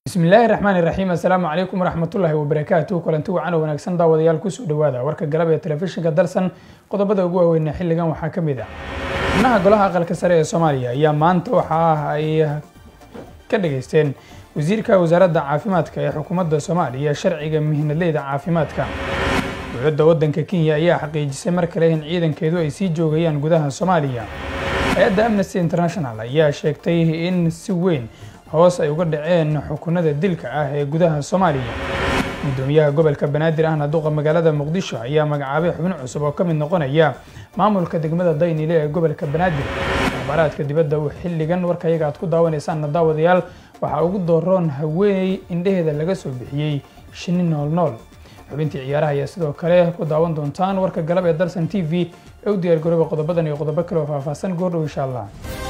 bismillaahi raxmaan iraxiim assalaamu calaykum waraxmatullaahi wabarakaatu kulanti wacan oo wanaagsan daawadayaal kusoo dhawaada warka galab ee telefishinka dalsan qodobada ugu waaweyna xilligan waxaa ka mid ah xubnaha golaha aqalka sare ee soomaaliya ayaa maanta waxa ah ay ka dhageysteen wasiirka wasaaradda caafimaadka ee xukuumadda soomaaliya sharciga mihnadleyda caafimaadka dowladda waddanka kenya ayaa xaqiijisay mar kale in ciidankeedu ay sii joogayaan gudaha soomaaliya hay-adda amnesty international ayaa sheegtay in si weyn hoos ay uga dhaceen xukunada dilka ah ee gudaha soomaaliya gudoomiyaha gobolka banaadir ahna duqa magaalada muqdisho ayaa magacaabay xubin cusub oo ka mid noqonaya maamulka degmada daynile ee gobolka banaadir akhbaaraadka dibadda uu xilligan warkayaga aad ku daawanaysaanna daawadayaal waxaa ugu dooroon haweeney indheheeda laga soo bixiyey shinni nool nool xubintii ciyaaraha ayaa sidoo kale ku daawan doontaan warka galab ee dalsan t v ee u diyaar garooba qodobadan iyo qodobo kale oo faahfaahsan goordhow insha allah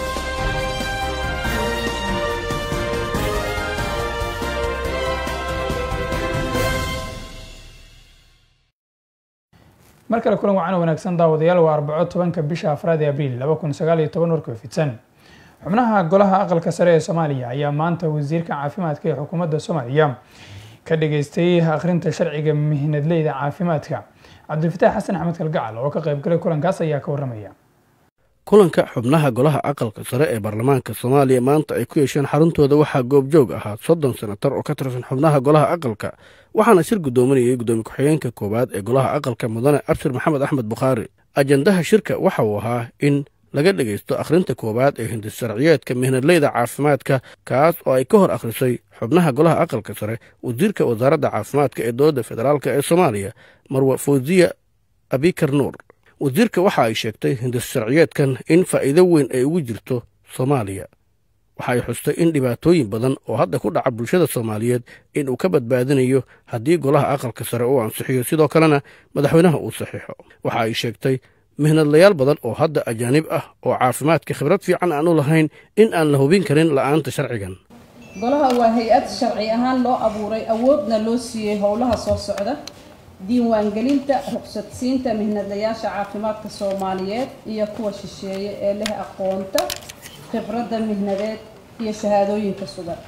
mar kale kulan wacan wanaagsan daawadayaal waa arbaco tobanka bisha afraad ee abriil laba kun sagaal iyo toban warka fidsan xubnaha golaha aqalka sare ee soomaaliya ayaa maanta wasiirka caafimaadka ee xukuumadda soomaaliya ka dhageystay akhrinta sharciga mihnadleyda caafimaadka cabdilfataax xasan axmed kalgacal oo ka qaybgalay kulankaas ayaa ka warramaya kulanka xubnaha golaha aqalka sare ee baarlamaanka soomaaliya maanta ay ku yeesheen xaruntooda waxaa goobjoog ahaa soddon senatar oo ka tirsan xubnaha golaha aqalka waxaana shir guddoominayay guddoomiye ku-xigeenka koowaad ee golaha aqalka mudane abshir maxamed axmed bukhaari ajandaha shirka waxa uu ahaa in laga dhegaysto akhrinta koowaad ee hindis sharciyeedka mihnadleyda caafimaadka kaas oo ay ka hor akhrisay xubnaha golaha aqalka sare wasiirka wasaaradda caafimaadka ee dowladda federaalk ee soomaaliya marwa fawziya abikar nuur wasiirka waxa ay sheegtay hindis sharciyeedkan in faa'iido weyn ay ugu jirto soomaaliya waxa ay xustay in dhibaatooyin badan oo hadda ku dhaca bulshada soomaaliyeed in uu ka badbaadinayo haddii golaha aqalka sare uu ansixiyo sidoo kalena madaxweynaha uu saxiixo waxa ay sheegtay mihnadlayaal badan oo hadda ajaanib ah oo caafimaadka khibrad fiican aan u lahayn in aan la hubin karin la'aanta sharcigan golaha waa hay-ad sharci ahaan loo abuuray awoodna loo siiyey howlaha soo socda diiwaangelinta ruqsadsiinta mihnadlayaasha caafimaadka soomaaliyeed iyo kuwa shisheeye ee leh aqoonta khibradda mihnadeed iyo shahaadooyinka sugan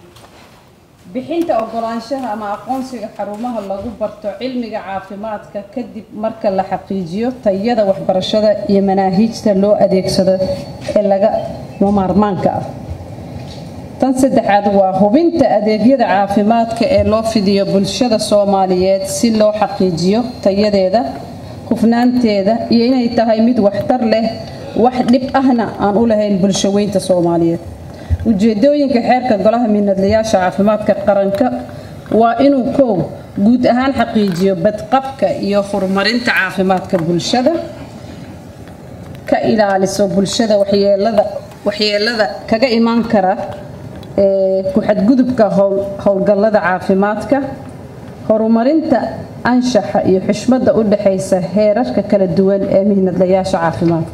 bixinta ogolaanshaha ama aqoonsiga xarumaha lagu barto cilmiga caafimaadka kadib marka la xaqiijiyo tayada waxbarashada iyo manaahiijta loo adeegsado ee laga maarmaanka ah tan saddexaad waa hubinta adeegyada caafimaadka ee loo fidiyo bulshada soomaaliyeed si loo xaqiijiyo tayadeeda hufnaanteeda iyo inay tahay mid waxtar leh wax dhib ahna aan u lahayn bulshaweynta soomaaliyeed ujeedooyinka xeerka golaha mihnadlayaasha caafimaadka qaranka waa inuu koow guud ahaan xaqiijiyo badqabka iyo horumarinta caafimaadka bulshada ka ilaaliso bulshada waxyeelada kaga imaan kara ku-xadgudubka howlgallada caafimaadka horumarinta anshaxa iyo xushmadda u dhexaysa heerarka kala duwan ee mihnadlayaasha caafimaadka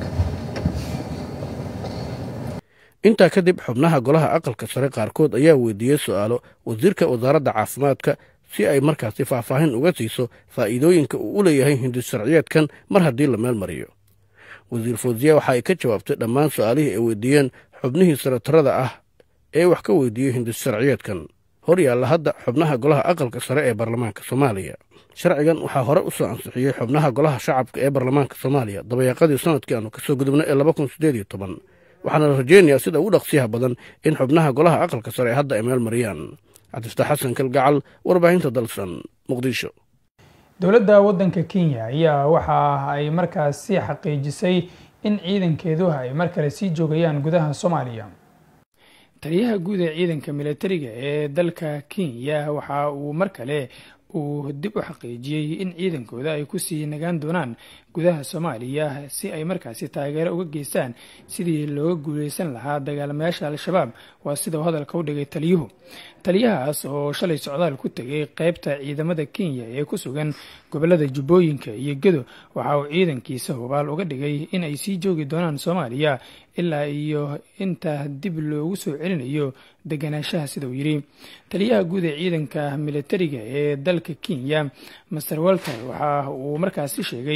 intaa kadib xubnaha golaha aqalka sare qaarkood ayaa weydiiyey su-aalo wasiirka wasaaradda caafimaadka si ay markaasi faahfaahin uga siiso faa'iidooyinka uu u leeyahay hindis sharciyeedkan mar haddii la meel mariyo wasiir fawziya waxa ay ka jawaabtay dhammaan su-aalihii ay weydiiyeen xubnihii sanatarada ah ee wax ka weydiiyey hindis sharciyeedkan hor yaalla hadda xubnaha golaha aqalka sare ee baarlamaanka soomaaliya sharcigan waxaa hore u soo ansixiyey xubnaha golaha shacabka ee baarlamaanka soomaaliya dabayaaqadii sanadkii aanu kasoo gudubnay ee laba kun siddeed iyo toban waxaana la rajeynayaa sida ugu dhaqsiyaha badan in xubnaha golaha aqalka sare hadda ay meel mariyaan cabdifataax xasan kalgacal warbaahinta dalsan muqdisho dowladda waddanka kenya ayaa waxa ay markaasi xaqiijisay in ciidankeedu ay mar kale sii joogayaan gudaha soomaaliya taliyaha guud ee ciidanka milatariga ee dalka kenya waxa uu mar kale uu dib u xaqiijiyey in ciidankooda ay kusii nagaan doonaan gudaha soomaaliya si ay markaasi taageero uga geystaan sidii looga guuleysan lahaa dagaalamayaasha al-shabaab waa sida uu hadalka u dhigay taliyuhu taliyahaas oo shalay socdaal ku tegay qeybta ciidamada kenya ee ku sugan gobolada jubbooyinka iyo gedo waxa uu ciidankiisa hubaal uga dhigay in ay sii joogi doonaan soomaaliya ilaa iyo inta dib loogu soo celinayo deganaanshaha sida uu yidhi taliyaha guud ee ciidanka militariga ee dalka kenya master walter waxa uu markaasi sheegay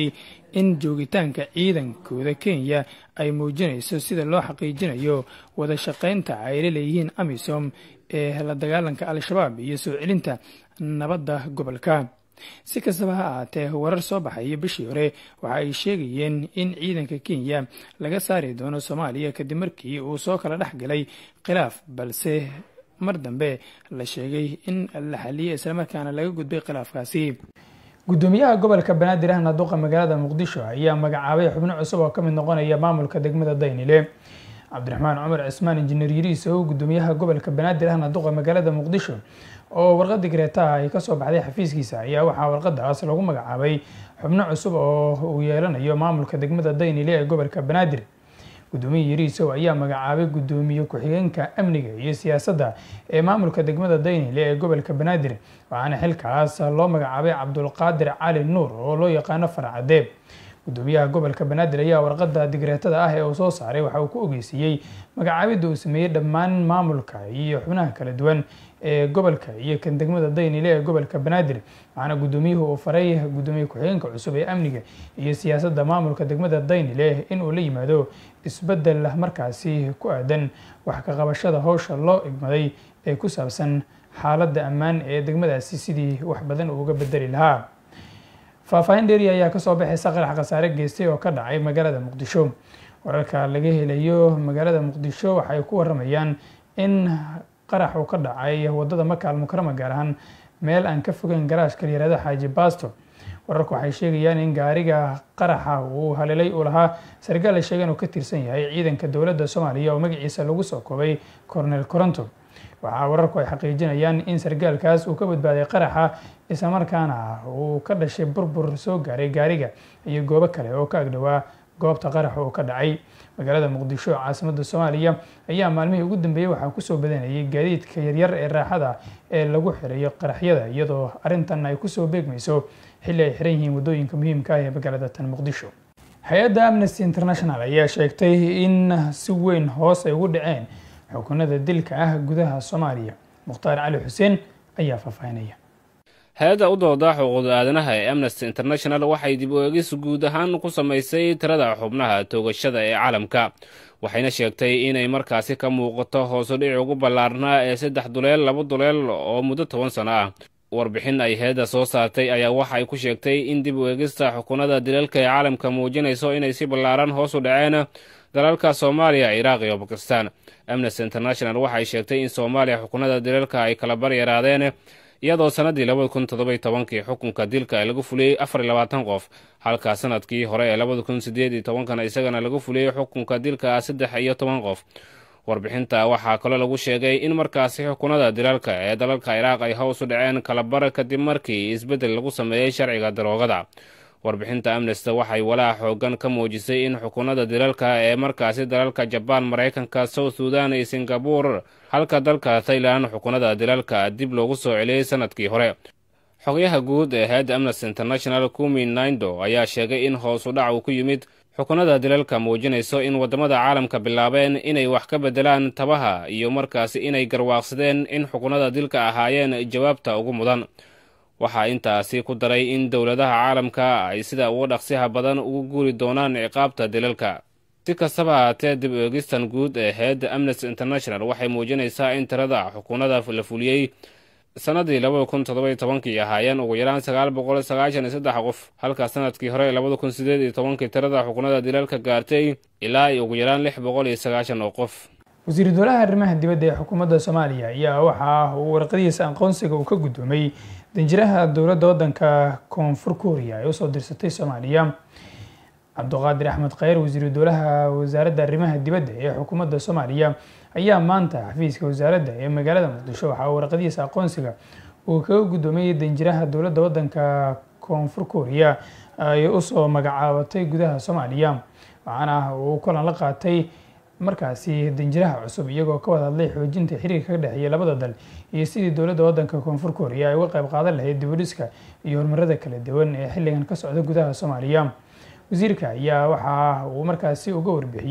in joogitaanka ciidankooda kenya ay muujinayso sida loo xaqiijinayo wada shaqaynta ay la leeyihiin amisom ee la dagaalanka al-shabaab iyo soo celinta nabadda gobolka si kastaba ha ahaatee warar soo baxaya bishii hore waxa ay sheegayeen in ciidanka kenya laga saari doono soomaaliya kadib markii uu soo kala dhex galay khilaaf balse mar dambe la sheegay in la xaliyey islamarkaana laga gudbay khilaafkaasi gudoomiyaha gobolka banaadir ahna duqa magaalada muqdisho ayaa magacaabay xubno cusub oo ka mid noqonaya maamulka degmada daynile cabdiraxmaan cumar cismaan injineer yiriisow gudoomiyaha gobolka banaadir ahna duqa magaalada muqdisho oo warqadii gareetaha ay kasoo baxday xafiiskiisa ayaa waxaa warqadaas lagu magacaabay xubno cusub oo uu yeelanayo maamulka degmada daynile ee gobolka banaadir gudoomiye yariisow ayaa magacaabay gudoomiye ku-xigeenka amniga iyo siyaasadda ee maamulka degmada daynile ee gobolka banaadir waxaana xilkaas loo magacaabay cabdulqaadir cali nuur oo loo yaqaano farcadeeb gudoomiyaha gobolka banaadir ayaa warqada digreetada ah ee uu soo saaray waxa uu ku ogeysiiyey magacaabidda uu sameeyey dhammaan maamulka iyo xubnaha kala duwan ee gobolka iyo kan degmada daynile ee gobolka banaadir waxaana gudoomiyuhu uu faray gudoomiye ku-xigeenka cusub ee amniga iyo siyaasadda maamulka degmada daynile in uu la yimaado isbedel markaasi ku aadan wax ka qabashada howsha loo igmaday ee ku saabsan xaaladda ammaan ee degmadaasi sidii wax badan uuga bedeli lahaa faahfaahin dheeri ayaa kasoo baxaysa qarax khasaare geystay oo ka dhacay magaalada muqdisho wararka laga helayo magaalada muqdisho waxay ku waramayaan in qarax uu ka dhacay wadada maka almukarama gaar ahaan meel aan ka fogeyn garaashka layirahdo xaaji baasto wararku waxay sheegayaan in gaariga qaraxa uu haleelay uu lahaa sargaal la sheegay inuu ka tirsan yahay ciidanka dowladda soomaaliya oo magaciisa lagu soo koobay cornel coronto waxaa wararku ay xaqiijinayaan in sargaalkaas uu ka badbaaday qaraxa islamarkaana uu ka dhashay burbur soo gaaray gaariga iyo goobo kale oo ka agdhowaa goobta qaraxa uu ka dhacay magaalada muqdisho caasimadda soomaaliya ayaa maalmihii ugu dambeeyey waxaa kusoo badanayay gaadiidka yaryar ee raaxada ee lagu xirayo qaraxyada iyadoo arrintan ay kusoo beegmayso xilli ay xiran yihiin waddooyinka muhiimka ah ee magaalada tan muqdisho hay-adda amnesty international ayaa sheegtay in si weyn hoos ay ugu dhaceen xukunada dilka ah gudaha soomaaliya mukhtaar cali xuseen ayaa faahfaahinaya hay-adda u dooda xuquuqda aadanaha ee amnesty international waxay dib u eegis guud ahaan ku samaysay tirada xubnaha toogashada ee caalamka waxayna sheegtay inay markaasi ka muuqato hoosu dhici ugu ballaarnaa ee saddex duleel laba duleel oo muddo toban sano ah warbixin ay hay-adda soo saartay ayaa waxay ku sheegtay in dib u eegista xukunada dilalka ee caalamka muujinayso inay si ballaaran hoos u dhaceen dalalka soomaaliya ciraaq iyo bakistan amnesty international waxay sheegtay in soomaaliya xukunada dilalka ay kala bar yaraadeen iyadoo sannaddii labada kun toddoby tobankii xukunka dilka lagu fuliyey afar iyo labaatan qof halka sanadkii hore ee labada kun sideed iyo tobankana isagana lagu fuliyey xukunka dilka saddex iyo toban qof warbixinta waxaa kaloo lagu sheegay in markaasi xukunada dilalka ee dalalka ciraaq ay hoos u dhaceen kalabar kadib markii isbeddel lagu sameeyey sharciga daroogada warbixinta amnesty waxay walaac xoogan ka muujisay in xukunada dilalka ee markaasi dalalka jabaan maraykanka south sudan iyo singabur halka dalka thailand xukunada dilalka dib loogu soo celiyey sanadkii hore xogyaha guud ee hay-adda amnesty international kumi naindo ayaa sheegay in hoos u dhac uu ku yimid xukunada dilalka muujinayso in waddamada caalamka bilaabeen inay wax ka beddelaan tabaha iyo markaasi inay garwaaqsadeen in xukunada dilka ahaayeen jawaabta ugu mudan waxaa intaasi ku daray in dowladaha caalamka ay sida uga dhaqsiha badan ugu guuri doonaan ciqaabta dilalka si kastaba haatee dib eegistan guud ee hay-adda amnesty international waxay muujinaysaa in tirada xukunada la fuliyey sannaddii labada kun toddoby tobankii ahaayeen ugu yaraan sagaal boqol sagaashan iyo saddex qof halka sanadkii hore labada kun sideed iyo tobankii tirada xukunada dilalka gaartay ilaa ugu yaraan lix boqol iyo sagaashan oo qof wasiiru dowlaha arrimaha dibadda ee xukuumadda soomaaliya ayaa waxa uu warqadihiisa aqoonsiga uu ka guddoomay danjiraha dowladda waddanka koonfur kooriya ay usoo dirsatay soomaaliya cabduqaadir axmed kheyr wasiiru dowlaha wasaaradda arrimaha dibadda ee xukuumadda soomaaliya ayaa maanta xafiiska wasaaradda ee magaalada muqdisho waxaa uu warqadihiisa aqoonsiga uu kaga guddoomay danjiraha dowladda waddanka koonfur kooriya ay usoo magacaabatay gudaha soomaaliya waxaana uu kulan la qaatay markaasi danjiraha cusub iyagoo ka wada hadlay xoojinta xiriirka ka dhexeeya labada dal iyo sidii dowladda waddanka koonfur kooriya ay uga qayb qaadan lahayd dibudhiska iyo horumarada kala duwan ee xilligan ka socda gudaha soomaaliya wasiirka ayaa waxa uu markaasi uga warbixiyey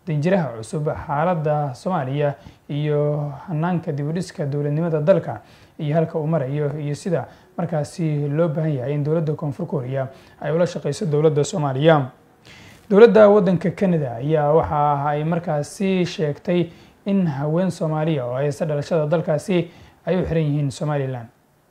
danjiraha cusub xaaladda soomaaliya iyo hanaanka dibudhiska dowladnimada dalka iyo halka uu marayo iyo sida markaasi loo baahan yahay in dowladda koonfur korea ay ula shaqeyso dowladda soomaaliya dowladda waddanka canada ayaa waxa ay markaasi sheegtay in haween soomaaliya oo haysta dhalashada dalkaasi ay u xiran yihiin somalilan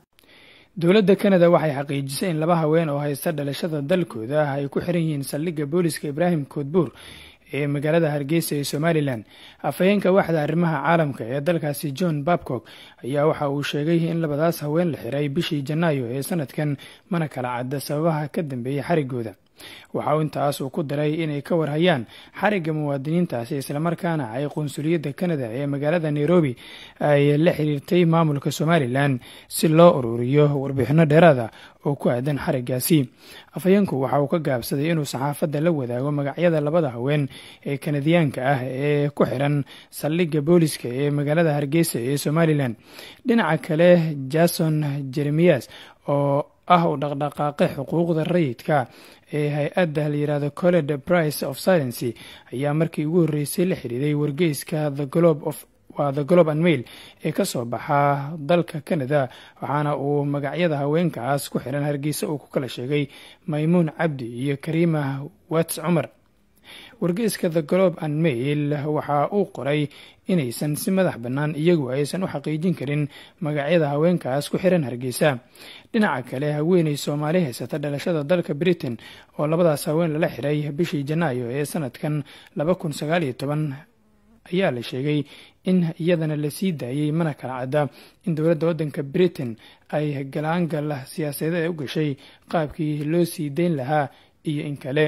dowladda canada waxay xaqiijisay in laba haween oo haysta dhalashada dalkooda ay ku xiran yihiin saldhigga booliska ibraahim koodbuur ee magaalada hargeysa ee somalilan afhayeenka waxda arrimaha caalamka ee dalkaasi john babcock ayaa waxa uu sheegay in labadaas haween la xiray bishii janaayo ee sanadkan mana kala cadda sababaha ka dambeeyay xarigooda waxa uu intaas uu ku daray inay ka warhayaan xarigga muwaadiniintaasi islamarkaana ay qunsuliyadda canada ee magaalada nairobi ay la xiriirtay maamulka somalilan si loo ururiyo warbixino dheeraada oo ku aadan xariggaasi afhayeenku waxa uu ka gaabsaday inuu saxaafadda la wadaago magacyada labada haween ee kanadiyaanka ah ee ku xiran saldhigga booliska ee magaalada hargeysa ee somalilan dhinaca kale jason jeremiyas oo ah u dhaqdhaqaaqe xuquuqda rayidka ee hay-adda la yirahdo colled price of silency ayaa markii ugu horreysay la xidhiiday wargeyska the globe of waa the globe and mail ee ka soo baxa dalka canada waxaana uu magacyada haweenkaas ku xiran hargeysa uu ku kala sheegay maymuun cabdi iyo kariima wats cumar wargeyska the globe and mail waxa uu qoray inaysan si madax bannaan iyagu aysan u xaqiijin karin magacyada haweenkaas ku xiran hargeysa dhinaca kale haweeney soomaali haysata dhalashada dalka britain oo labadaas haween lala xiray bishii janaayo ee sanadkan laba kun sagaaliyo toban ayaa la sheegay in iyadana la sii daayey mana kala cadda in dowladda waddanka britain ay galaangal siyaasadeed u gashay qaabkii loo sii dayn lahaa iyo in kale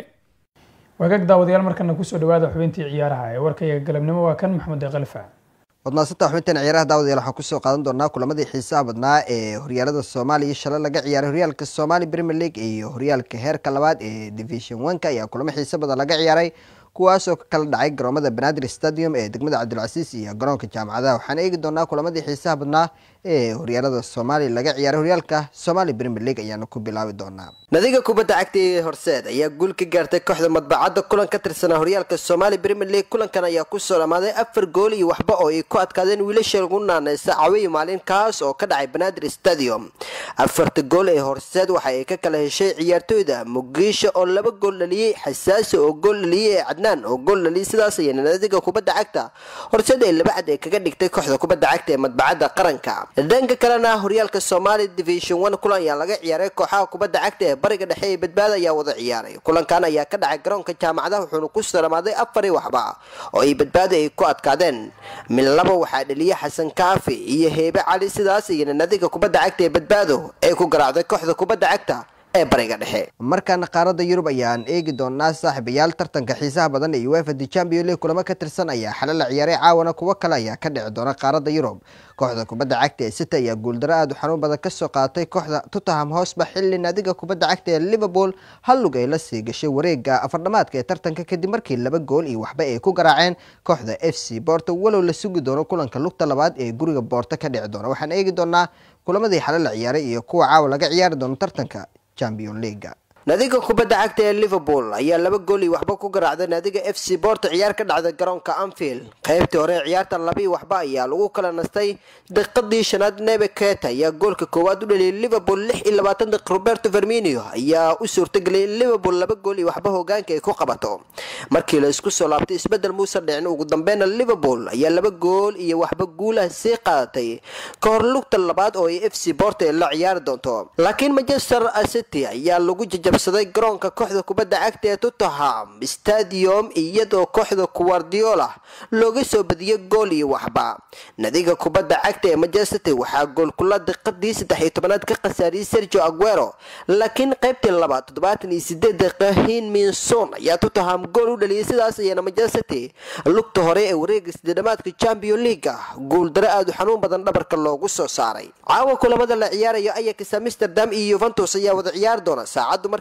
wagaag daawadayaal markana kusoo dhawaada xubintii ciyaaraha ee warkayga galabnimo waa kan maxamed kalfa wadnaasanta xubintan ciyaaraha daawadayaal waxaan kusoo qaadan doonaa kulamadii xiisaha badnaa ee horyaalada soomaaliya shalay laga ciyaaray horyaalka somali premier league iyo horyaalka heerka labaad ee division oneka ayaa kulamo xiisa badan laga ciyaaray kuwaasoo ka kala dhacay garoomada banaadir stadium ee degmada cabdilcasiis iyo garoonka jaamacadaha waxaan eegi doonaa kulamadii xiisaha badnaa ee horyaalada soomaaliya laga ciyaaray horyaalka somali premier league ayaana ku bilaabi doonaa nadiga kubadda cagta ee horseed ayaa guul ka gaartay kooxda madbacadda kulan ka tirsanaa horyaalka somali premier league kulankan ayaa kusoo dhamaaday afar gool iyo waxba oo ay ku adkaadeen wiilasha lagu naaneysa cawiyi maalin kaas oo ka dhacay banaadir stadium afarta gool ee horseed waxa ay ka kala heshay ciyaartooyda mugiisho oo laba gool dhaliyey xasaasi oo gool dhaliyey ee cadnaan oo gool dhaliyay sidaas ayana nadiga kubadda cagta horseed ay laba cad ee kaga dhigtay kooxda kubadda cagta ee madbacadda qaranka dhanka kalena horyaalka somali division one kulan ayaa laga ciyaaray kooxaha kubadda cagta ee bariga dhexe ee badbaada ayaa wada ciyaaray kulankan ayaa ka dhacay garoonka jaamacadaha wuxuuna ku salamaaday afari waxba oo ay badbaada ay ku adkaadeen mid laba waxaa dhaliyay xasan kaafi iyo heebe cali sidaas iyana nadiga kubadda cagta ee badbaado ay ku garaacday kooxda kubadda cagta ee bariga dhexe markaana qaaradda yurub ayaan eegi doonaa saaxiibayaal tartanka xiisaha badan ee uefa the champion league kulamo ka tirsan ayaa xale la ciyaaray caawana kuwo kale ayaa ka dhici doona qaaradda yurub kooxda kubadda cagta ee city ayaa guuldaro aada u xanuun badan kasoo qaadatay kooxda tottenham hosba xilli naadiga kubadda cagta ee liverpool hal lug ay la sii gashay wareega afardhamaadka ee tartanka kadib markii laba gool iyo waxba ay ku garaaceen kooxda f c borto walow la sugi doono kulanka lugta labaad ee guriga boorto ka dhici doona waxaan eegi doonaa kulamadii xale la ciyaaray iyo kuwa caawa laga ciyaari doono tartanka champion leaga naadiga kubadda cagta ee liverpool ayaa laba gool iyo waxba ku garaacday naadiga f c borto ciyaar ka dhacday garoonka anfield qaybtii hore ee ciyaarta labii waxba ayaa lagu kala nastay daqiiqadii shanaad nebe keta ayaa goolka koowaad u dhaliyay liverpool lix iyo labaatan daqiiq roberto verminio ayaa u suurtageliyay in liverpool laba gool iyo waxba hogaanka ay ku qabato markii la isku soo laabtay isbedel muuse dhicin ugu dambeyna liverpool ayaa laba gool iyo waxba guulaha sii qaadatay ka hor lugta labaad oo ay f c borto ay la ciyaari doonto laakiin manchester city ayaa lagu jajabsaday garoonka kooxda kubadda cagta ee tottenham stadium iyadoo kooxda guardiola looga soo badiyay gool iyo waxba nadiga kubadda cagta ee manchester city waxaa goolkula daqiiqadii saddex iyo tobanaad ka khasaariyay sergio aguero laakiin qaybtii labaad toddobaatan iyo sideed daqiiqa hinminson ayaa tottenham gool u dhaliyay sidaas ayana manchester city lugta hore ee wareega sideedhamaadka champion leaga guuldaro aada u xanuun badan dhabarka loogu soo saaray caawa kulamada la ciyaarayo ayax amsterdam iyo yuventus ayaa wada ciyaari doona saacaddu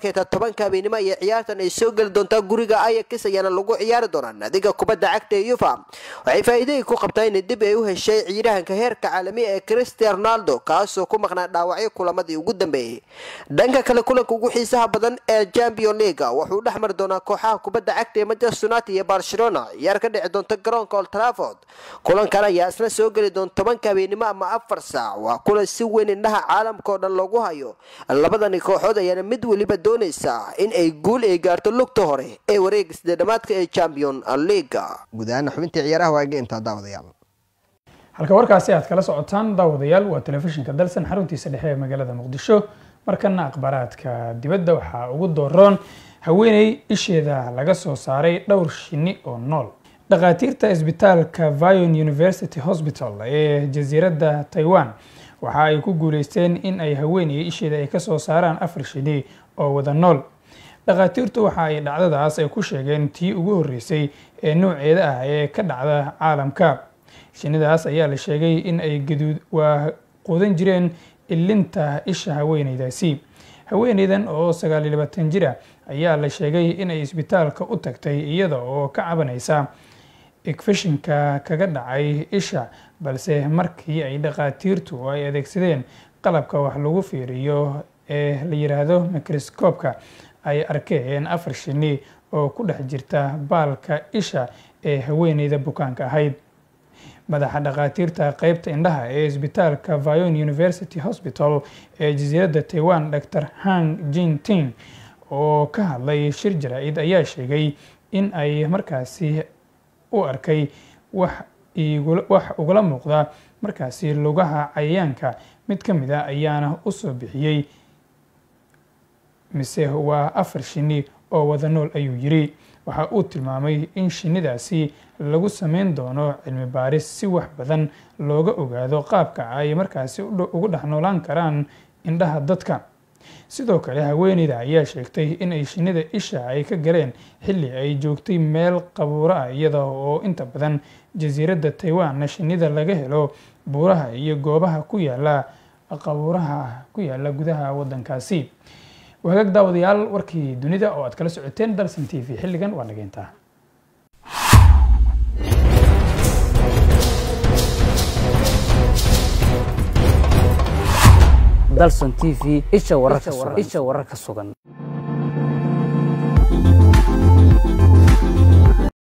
markay tahay tobanka habeenimo iyo ciyaartan ay soo geli doontaa guriga ayax ayaana lagu ciyaari doonaa naadiga kubadda cagta ee yufa waxay faa'iidayii ku qabtaa in dib ay u heshay ciyaarahanka heerka caalami ee cristian ronaldo kaasoo ku maqnaa dhaawacyo kulamadii ugu dambeeyey dhanka kale kulanka ugu xiisaha badan ee champion leaga wuxuu dhex mari doonaa kooxaha kubadda cagta ee manchester united iyo barcelona ciyaar ka dhici doonta garoonka old trafford kulankan ayaa isna soo geli doonta tobanka habeenimo ama afar saac waa kulan si weyn indhaha caalamka oo dhan loogu hayo labadani kooxood ayaana mid weliba doonaysaa in ay guul ay gaarto lugta hore ee wareega sideedhamaadka ee champion leaga guud ahaan xubintii ciyaaraha waage intaa daawadayaal halka warkaasi aad kala socotaan daawadayaal waa telefishinka dalsan xaruntiisa dhexe ee magaalada muqdisho markana akhbaaraadka dibadda waxaa ugu dooroon haweeney isheeda laga soo saaray dhowr shinni oo nool dhakhaatiirta isbitaalka vion university hospital ee jasiiradda taiwan waxa ay ku guuleysteen in ay haweeney isheeda ay kasoo saaraan afar shinni oo wada nool dhakhaatiirtu waxa ay dhacdadaas ay ku sheegeen tii ugu horreysay ee nooceeda ah ee ka dhacda caalamka shinnidaas ayaa la sheegay in ay gaduud waa quudan jireen ilinta isha haweeneydaasi haweeneydan oo sagaal iyo labaatan jir ah ayaa la sheegay inay isbitaalka u tagtay iyada oo ka cabanaysa igfishinka kaga dhacay isha balse markii ay dhakhaatiirtu ay adeegsadeen qalabka wax lagu fiiriyo ee la yiraahdo microscoobka ay arkeen afar shinni oo ku dhex jirta baalka isha ee haweeneyda bukaanka ahayd madaxa dhakhaatiirta qeybta indhaha ee isbitaalka vion university hospital ee jasiiradda taiwan dor hang jinting oo ka hadlay shir jaraa-id ayaa sheegay in ay markaasi u arkay wax wax ugala muuqda markaasi lugaha cayayaanka mid ka mid a ayaana usoo bixiyey mise waa afar shinni oo wada nool ayuu yiri waxa uu tilmaamay in shinnidaasi lagu sameyn doono cilmi baaris si wax badan looga ogaado qaabka ay markaasi ugu dhex noolaan karaan indhaha dadka sidoo kale haweeneyda ayaa sheegtay in ay shinnida isha ay ka galeen xilli ay joogtay meel qabuuro ah iyada oo inta badan jasiiradda taiwanna shinnida laga helo buuraha iyo goobaha ku yaala qabuuraha ku yaala gudaha wadankaasi wagaag daawadayaal warkii dunida oo aad kala socoteen dalsan t v xilligan waa nageyntaa dalson t v isha wararka sugan